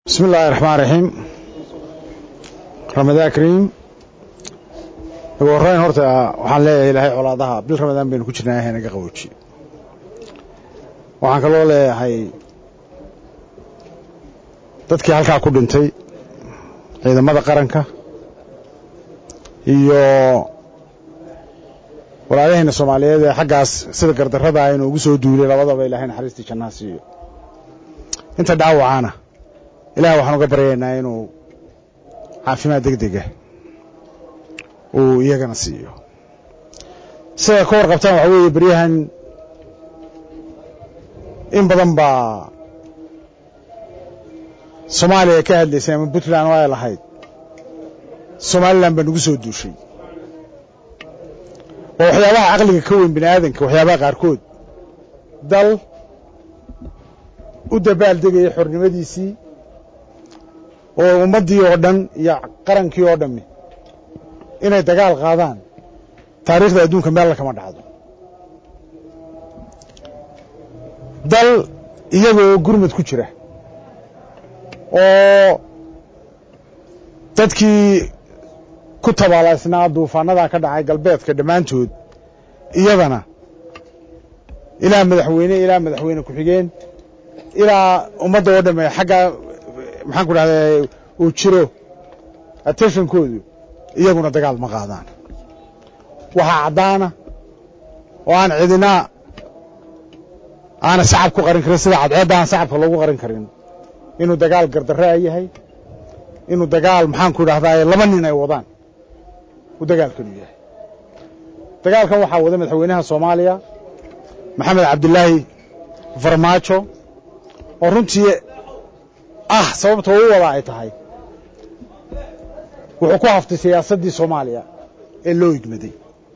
bismi illaahi raxmaan raxiim ramadaan kariim ugu horreyn horta waxaan leeyahay ilaahay colaadaha bil ramadaan baynu ku jirnaa ilahay naga qabooji waxaan kaloo leeyahay dadkii halkaa ku dhintay ciidamada qaranka iyo walaalahayna soomaaliyeed ee xaggaas sida gardarrada aynu ugu soo duulay labadaba ilaahay naxariistii jannaha siiyo inta dhaawacaana ilaah waxaan uga baryaynaa inuu caafimaad deg dega uu iyagana siiyo siday ka warqabtaan waxaa weeye beryahan in badan baa soomaaliya ka hadlaysay ama puntland oo ay lahayd somalilan baa nagu soo duushay waa waxyaabaha caqliga ka weyn bini aadanka waxyaabaha qaarkood dal u dabaal degaya xornimadiisii oo ummaddii oo dhan iyo qarankii oo dhammi inay dagaal qaadaan taariikhda adduunka meella kama dhacdo dal iyagoo gurmad ku jira oo dadkii ku tabaalaysnaa duufaannadaa ka dhacay galbeedka dhammaantood iyadana ilaa madaxweyne ilaa madaxweyne ku-xigeen ilaa ummadda oo dhamme xaggaa maxaan ku dhahdaa uu jiro attentionkoodu iyaguna dagaal ma qaadaan waxaa caddaana oo aan cidina aana sacab ku qarin karin sida cadceedda aan sacabka loogu qarin karin inuu dagaal gardarraa yahay inuu dagaal maxaan ku idhahdaa laba nin ay wadaan uu dagaalkanu yahay dagaalkan waxaa wada madaxweynaha soomaaliya maxamed cabdilaahi farmaajo oo runtii ah sababta u wada ay tahay wuxuu ku haftay siyaasaddii soomaaliya ee loo igmaday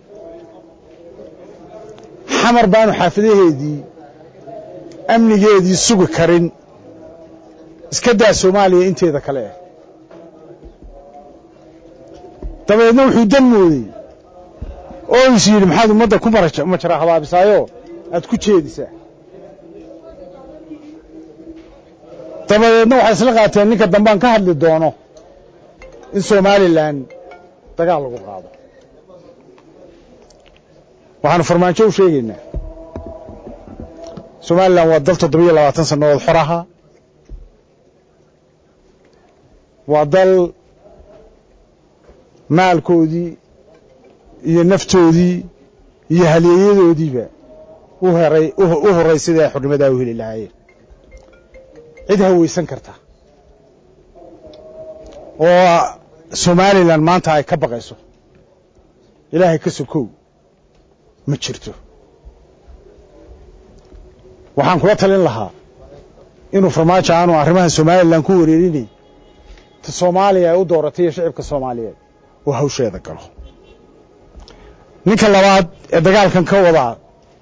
xamar baanu xaafadaheedii amnigeedii sugi karin iska daa soomaaliya inteeda kale ah dabeedna wuxuu dan mooday oo is yidhi maxaad ummadda ku majara habaabisaayo aad ku jeedisaa dabadeedna waxay isla qaateen ninka dambaan ka hadli doono in somalilan dagaal lagu qaado waxaanu farmaajo u sheegaynaa somalilan waa dal toddobiyo labaatan sannadood xor ahaa waa dal maalkoodii iyo naftoodii iyo halyeeyadoodiiba u heray u horay sidai ay xornimadaa u heli lahaayeen cid hawaysan karta oo somalilan maanta ay ka baqayso ilaahay ka sokow ma jirto waxaan kula talin lahaa inuu farmaajo aanu arrimaha somalilan ku wareerinay ta soomaaliya ay u dooratay iyo shicibka soomaaliyeed oo hawsheeda galo ninka labaad ee dagaalkan ka wadaa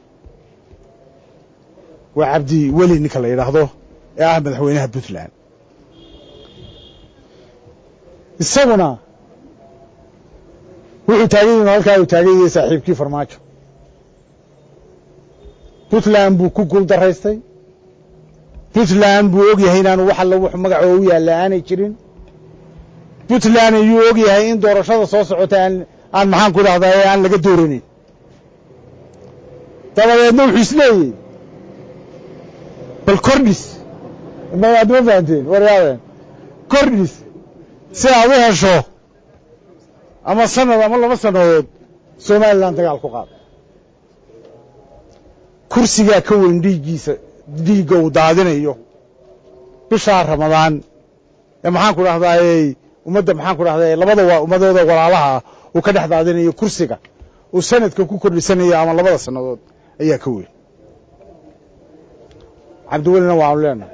waa cabdi weli ninka la yidhaahdo ee ah madaxweynaha puntland isaguna wuxuu taagan yahin halkaa uu taagan yahay saaxiibkii farmaajo puntland buu ku guul daraystay puntland buu og yahay inaanu wax alla wux magacoo u yaalla aanay jirin puntland ayuu og yahay in doorashada soo socota aan aan maxaan ku idhahdaa ee aan laga dooranin dabadeedna wuxuu isleeyahy bal kordhis aad ma fahanteen waryaadeen kordhis si aad u hesho ama sanad ama laba sannadood somalilan dagaal ku qaado kursigaa ka weyn dhiiggiisa dhiigga uu daadinayo bishaa ramadaan ee maxaan ku dhahdaayey ummadda maxaan ku dhahdaay labada waa ummadooda walaalaha uu ka dhex daadinayo kursiga uu sanadka ku kordhisanayo ama labada sannadood ayaa ka weyn cabdiwelina waanu leenahay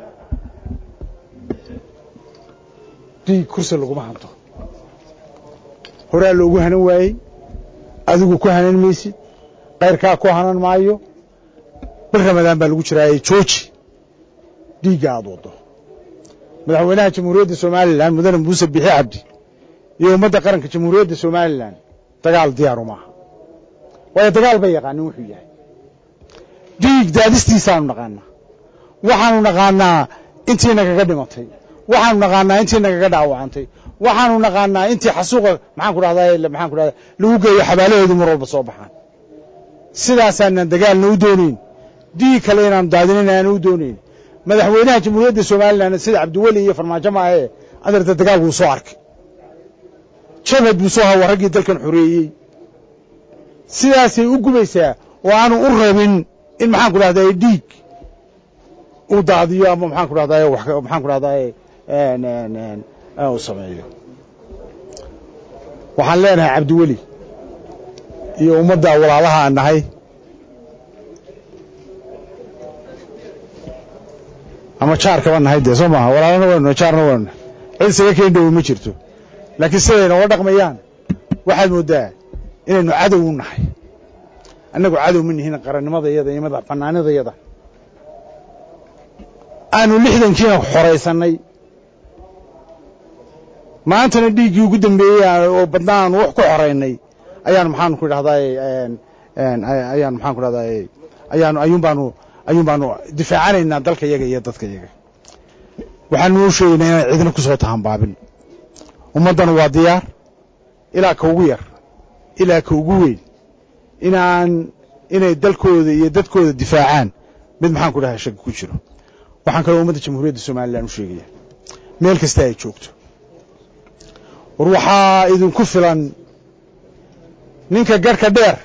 dhiig kursi laguma hanto horaa loogu hanan waayey adigu ku hanan maysid kayrkaa ku hanan maayo bil ramadaan baa lagu jiraaye jooji dhiigga aad waddo madaxweynaha jamhuuriyadda somalilan mudane muuse bixi cabdi iyo ummadda qaranka jamhuuriyadda somalilan dagaal diyaaru maaha waayo dagaal bay yaqaanin wuxuu yahay dhiig daadistiisaanu naqaanaa waxaanu naqaanaa intiina kaga dhimatay waxaanu naqaanaa intii nagaga dhaawacantay waxaanu naqaanaa intii xasuuqa maxaan ku dhahdaa maxaan ku dhahdaa lagu geeyo xabaalaheedu mar walba soo baxaan sidaasaanan dagaalna u doonayn dii kale inaanu daadinin aanu u doonayn madaxweynaha jamhuuriyadda somalilan sida cabdiweli iyo farmaajo maahe adeerta dagaal wuu soo arkay jabhad buu soo hawa raggii dalkan xoreeyey sidaasay u gubaysaa oo aanu u rabin in maxaan ku dhahdaa dhiig uu daadiyo ama maxaan ku dhahdaa maxaan ku dhahdaa uu sameeyo waxaan leenahay cabdiweli iyo ummadda walaalaha aan nahay ama jaarkaba nahay dee soo maaha walaalana waynu jaarna waynu cid isaga keen dhowi ma jirto laakiin siday nooga dhaqmayaan waxaad mooddaa inaynu cadow u nahay annagu cadow ma nihin qarannimadayada iyo madax bannaanidayada aanu lixdankiina xoraysannay maantana dhiiggii ugu dambeeyey oo badnaa aanu wax ku xoraynay ayaanu maxaanu ku idhahdaay ayaanu maxaan ku dhahdaay ayaanu ayuun baanu ayuun baanu difaacanaynaa dalka yaga iyo dadka yaga waxaanu u sheegaynaa inaan cidna ku soo tahanbaabin ummaddana waa diyaar ilaa ka ugu yar ilaa ka ugu weyn inaan inay dalkooda iyo dadkooda difaacaan mid maxaan ku dhahay shaki ku jiro waxaan kaloo ummadda jamhuuriyadda somalilan u sheegaya meel kasta ay joogto war waxaa idinku filan ninka garhka dheer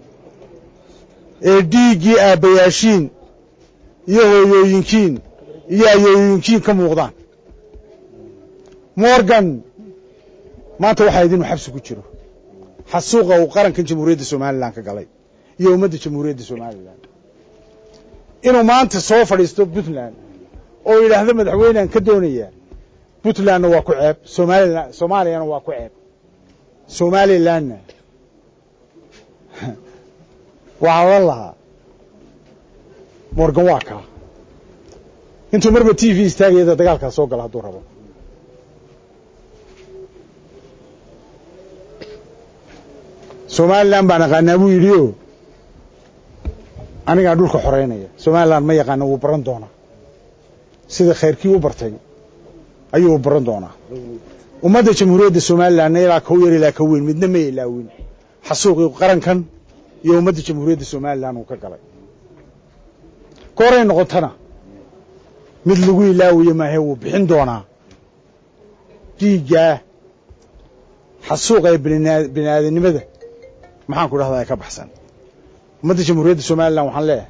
ee dhiiggii aabbayaashiin iyo hooyooyinkiin iyo ayooyinkiin ka muuqdaan morgan maanta waxaa idinu xabsi ku jiro xasuuqa uu qarankan jamhuuriyadda somalilan ka galay iyo ummadda jamhuuriyadda somalilan inuu maanta soo fadhiisto puntland oo yidhaahdo madaxweynean ka doonayaa puntlandna waa ku ceeb somalilan soomaaliyana waa ku ceeb somalilanna waxaa odhan lahaa morgan waa kaa intuu marba t v istaagayada dagaalkaa soo gala hadduu rabo somalilan baan aqaanaa buu yidhi o anigaa dhulka xoreynaya somalilan ma yaqaana wuu baran doonaa sida khayrkii u bartay ayuu u baran doonaa ummadda jamhuuriyadda somalilanna ilaa kau yar ilaa ka weyn midna ma ilaawin xasuuqii qarankan iyo ummadda jamhuuriyadda somalilan uu ka galay kooray noqotana mid lagu ilaawiyo maahe wuu bixin doonaa dhiiggaa xasuuqa ee bini aadamnimada maxaan ku dhahdaa ka baxsan ummadda jamhuuriyadda somalilan waxaan leeyahay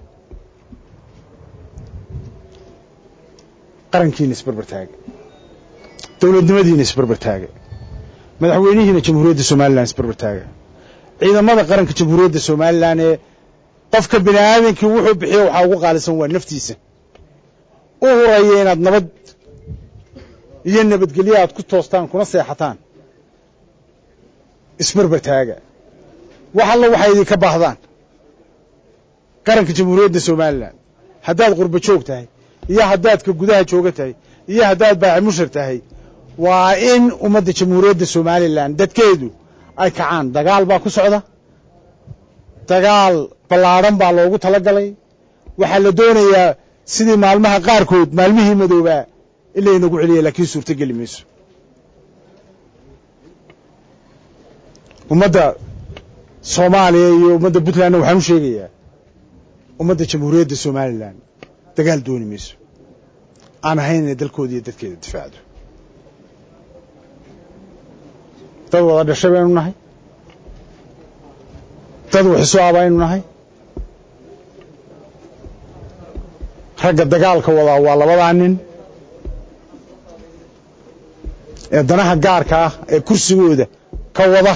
qarankiina isbarbar taaga dowladnimadiina isbarbar taaga madaxweynihiina jamhuuriyadda somalilan isbarbar taaga ciidamada qaranka jamhuuriyadda somalilan ee qofka bini aadankii wuxuu bixiyo waxaa ugu qaalisan waa naftiisa u huraya inaad nabad iyo nabadgelyo aad ku toostaan kuna seexataan isbarbar taaga wax alla waxay idinka baahdaan qaranka jamhuuriyadda somalilan haddaad qurbo joog tahay iyo haddaad ka gudaha jooga tahay iyo haddaad baaci mushar tahay waa in ummadda jamhuuriyadda somalilan dadkeedu ay kacaan dagaal baa ku socda dagaal ballaadhan baa loogu tala galay waxaa la doonayaa sidii maalmaha qaarkood maalmihii madoobaa in laynagu celiya laakiin suurto geli mayso ummadda soomaaliya iyo ummadda puntlandna waxaan u sheegayaa ummadda jamhuuriyadda somalilan dagaal dooni mayso aan ahayn inay dalkooda iyo dadkeeda difaacdo dad wada dhashay baynu nahay dad waxiso ah baynu nahay ragga dagaalka wadaa waa labadaa nin ee danaha gaarka ah ee kursigooda ka wada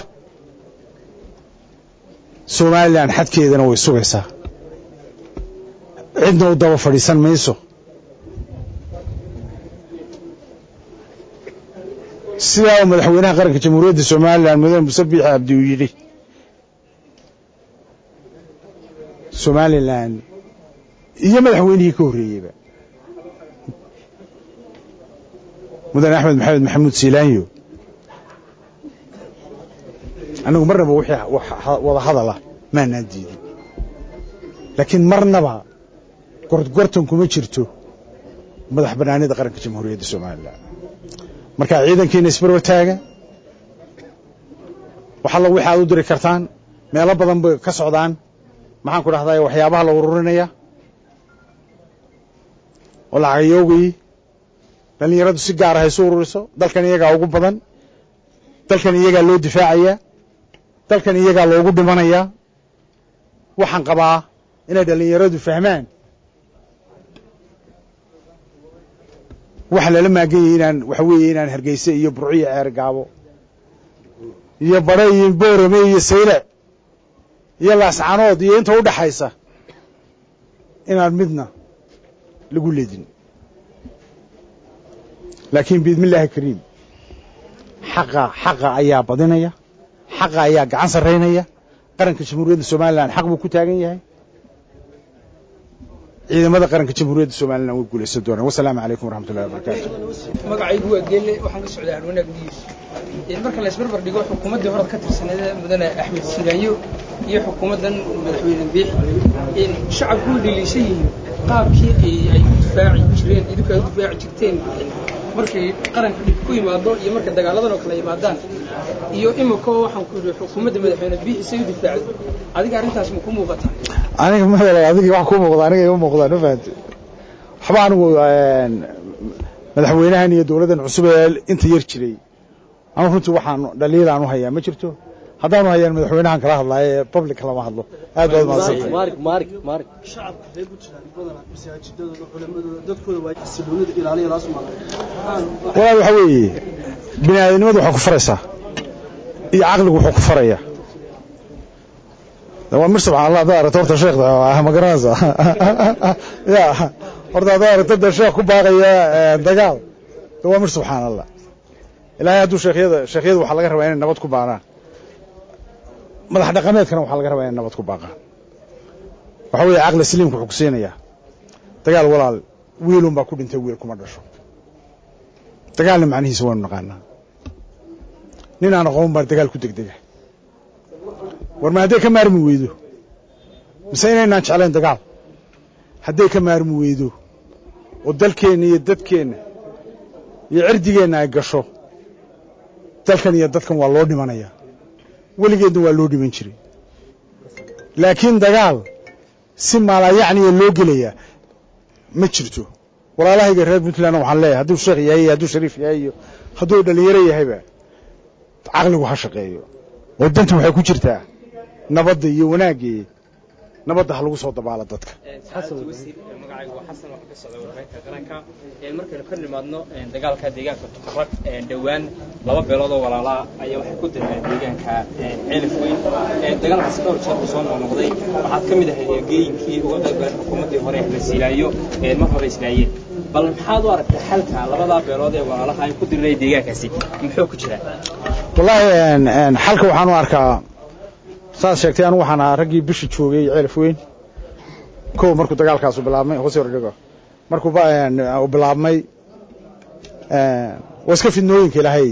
somalilan xadkeedana way sugaysaa cidna u daba fadhiisan mayso sidaa uu madaxweynaha qaranka jamhuuriyadda somalilan mudane muse biixi abdi uu yidhi somalilan iyo madaxweynihii ka horreeyeyba mudane axmed maxamed maxamuud siilaanyo annagu marnaba wixii wada hadala maanaan diidin laakiin marnaba gorgortan kuma jirto madax bannaanida qaranka jamhuuriyadda somalilan markaa ciidankiina isbarbar taaga wax allo wixi aad u diri kartaan meelo badan bay ka socdaan maxaan ku dhahday waxyaabaha la ururinaya oo lacagayoogii dhallinyaradu si gaar ah isu ururiso dalkan iyagaa ugu badan dalkan iyagaa loo difaacayaa dalkan iyagaa loogu dhimanayaa waxaan qabaa inay dhallinyaradu fahmaan waxa lala maagan yahay inaan waxa weeye inaan hargeyse iyo burciyo ceer gaabo iyo badhe iyo boorame iyo sayle iyo laascanood iyo inta u dhaxaysa inaan midna lagu ledin laakiin biidmi illaahi kariim xaqa xaqa ayaa badinaya xaqa ayaa gacan sarraynaya qaranka jamhuuriyadda somalilan xaq buu ku taagan yahay ciidamada qaranka jamhuuriyadda somalilan way guulaysan doonaan wasalaamu calaykum waraxmatullahi wabarakaatu magacaygu waa geelle waxaan ka socdaa harwanaag news marka la isbarbar dhigo xukuumaddii horad ka tirsaneed mudane axmed siraayo iyo xukuumaddan madaxweyne biix shacabku way dhaliishan yihiin qaabkii ay u difaaci jireen idinku ay u difaaci jirteen markay qaranka dhib ku yimaado iyo marka dagaaladan oo kale yimaadaan iyo imikoo waxaan ku yidhi xukuumadda madaxweyne biix isay u difaacdo adiga arrintaas ma ku muuqataa aniga madal adiga wax ku muuqda aniga ima muuqdaan ma fahamte waxba anigu madaxweynahan iyo dowladdan cusub ee inta yar jiray anu runtii waxaan dhaliil aan u hayaa ma jirto haddaanu hayaan madaxweynahan kala hadlaayo ee public lama hadlo aad baad mahadsantay shacabka reer puntland badanaa masaajidadooda culamadooda dadkooda waa xasiloonida ilaaliya laas maqan walaal waxa weeye bini aadanimadu waxay ku faraysaa iyo caqligu wuxuu ku faraya waa mir subxaan allah haddaad aragto horta sheekh ma garanaysa ya horta haddaad aragto dee sheekh ku baaqaya dagaal de waa mir subxaan allah ilaahay hadduu sheekhyada sheekhyada waxaa laga rabaa inay nabad ku baaqaan madax dhaqameedkana waxaa laga rabaa inay nabad ku baaqaan waxa weeye caqli saliimka wuxuu ku siinayaa dagaal walaal wiilun baa ku dhintay wiil kuma dhasho dagaalna macnihiisa waanu naqaanaa nin aan aqoon baa dagaal ku degdega war ma hadday ka maarmi weydo mise inaynaan jeclayn dagaal hadday ka maarmi weydo oo dalkeenna iyo dadkeenna iyo cirdigeenna ay gasho dalkan iyo dadkan waa loo dhimanayaa weligeedna waa loo dhiman jiray laakiin dagaal si maalayacniya loo gelayaa ma jirto walaalahayga reer puntland waxaan leeyahay hadduu sheekh yahay iyo hadduu shariif yahay iyo hadduu dhalinyaro yahayba caqligu ha shaqeeyo oo danta waxay ku jirtaa nabadda iyo wanaaggeed nabadda ha lagu soo dabaalo dadka magacaygu waa xasan waxaa ka socda warbaahinta qaranka markaynu ka nimaadno dagaalka deegaanka tukarag dhowaan laba beelood oo walaalaa ayaa waxay ku direen deegaanka ceelif weyn dagaalkaasi dhowr jeer uu soo noqnoqday waxaad ka mid ahayd eegooyinkii uga qaybgalay xukuumaddii hore la siilaayo mar hore islaayeen bal maxaad u aragtay xalka labadaa beelood ee walaalaha ay ku diriraya deegaankaasi muxuu ku jiraa wallaahi xalka waxaan u arkaa saad sheegtay anu waxaan ahaa raggii bisha joogay ceelif weyn kow markuu dagaalkaasu bilaabmay hoos hordhigo markuu bilaabmay waa iska fidnooyinka ilaahay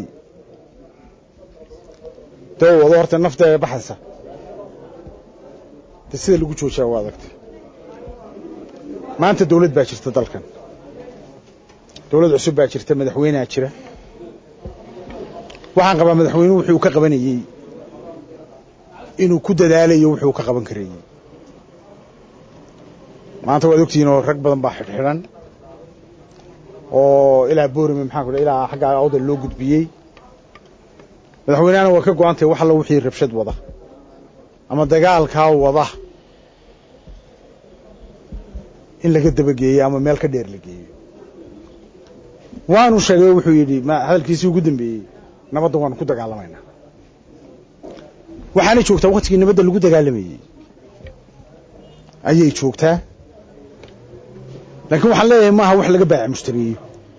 dee u wado horta nafta baxaysa de sida lagu joojiyaa waa adagtay maanta dawlad baa jirta dalkan dawlad cusub baa jirta madaxweynea jira waxaan qabaa madaxweynuhu wuxuu ka qabanayey inuu ku dadaalayo wuxuu ka qaban karayey maanta waad ogtihiin oo rag badan baa xidhxidhan oo ilaa boorame maxaan ku ilaa xagga awdal loo gudbiyey madaxweynehana waa ka go-an tahay wax alla wixii rabshad wada ama dagaalkaa wada in laga dabageeyo ama meel ka dheer la geeyo waanu sheegay wuxuu yidhi hadalkiisii ugu dambeeyey nabadda waanu ku dagaalamaynaa waxaanay joogtaa waktigii nabadda lagu dagaalamayey ayay joogtaa laakiin waxaan leeyahay maaha wax laga baaci mushtariyeyo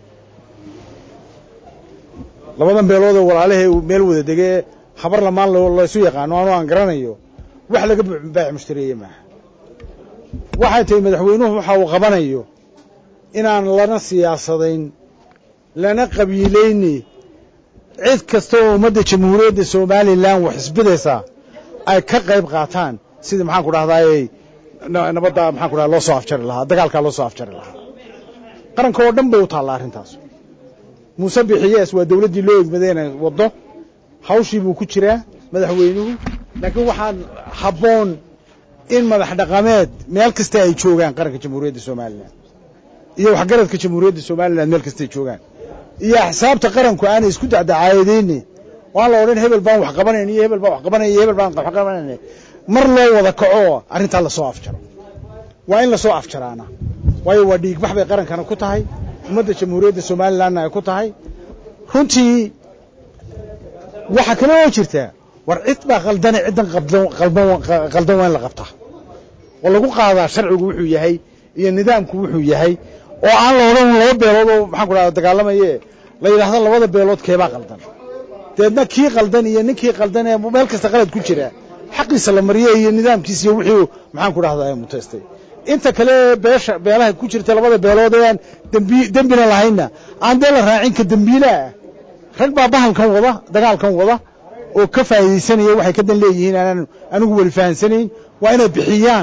labadan beeloodoo walaalahee meel wada degee habar lamaan laysu yaqaano anu aan garanayo wax laga baaci mushtariyeeye maaha waxay tahay madaxweynuhu waxa uu qabanayo inaan lana siyaasadayn lana qabiilayni cid kasta oo ummadda jamhuuriyadda somalilan wax isbidaysaa ay ka qayb qaataan sidii maxaan ku dhahdaayey nabadda maxaan ku dhaha loo soo afjari lahaa dagaalkaa loo soo afjari lahaa qaranka oo dhan bay u taallaa arrintaas muuse bixiyees waa dawladdii loo egmadayna waddo hawshii buu ku jiraa madaxweynuhu laakiin waxaan habboon in madax dhaqameed meel kasta ay joogaan qaranka jamhuuriyadda somalilan iyo waxgaradka jamhuuriyadda somalilan meel kasta ay joogaan iyo axsaabta qaranku aanay isku dacdacaayadeyne waan la odhan hebel baan wax qabanayn iyo hebel baan wax qabanaya iyo hebel baan wax qabanayna mar loo wada kaco arrintaa lasoo afjaro waa in lasoo afjaraana waayo waa dhiigbax bay qarankana ku tahay ummadda jamhuuriyadda somalilanna ay ku tahay runtii waxaa kale oo jirtaa war cid baa qaldane ciddan qaldan waa in la qabtaa oo lagu qaadaa sharcigu wuxuu yahay iyo nidaamku wuxuu yahay oo aan la odhan laba beelood oo maxaan ku dhahda dagaalamaye la yidhaahdo labada beelood keebaa qaldan deedna kii qaldan iyo ninkii qaldan ee meel kasta qalad ku jira xaqiisa la mariye iyo nidaamkiisa iyo wixii maxaan ku dhahdaa mutaystay inta kale beesha beelaha ku jirta labada beelood ee aan dembi dembina lahaynna aan dee la raacin ka dembiilaah rag baa bahalkan wada dagaalkan wada oo ka faa'iidaysanaya waxay ka dan leeyihiin aanan anigu weli fahansanayn waa inay bixiyaan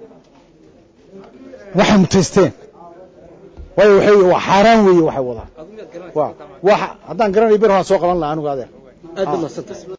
waxay mutaysteen waayo waxay waa xaaraan weeye waxay wadaan waa haddaan garanayo ber waan soo qaban lahaa anigu adeer aad baa mahadsantahay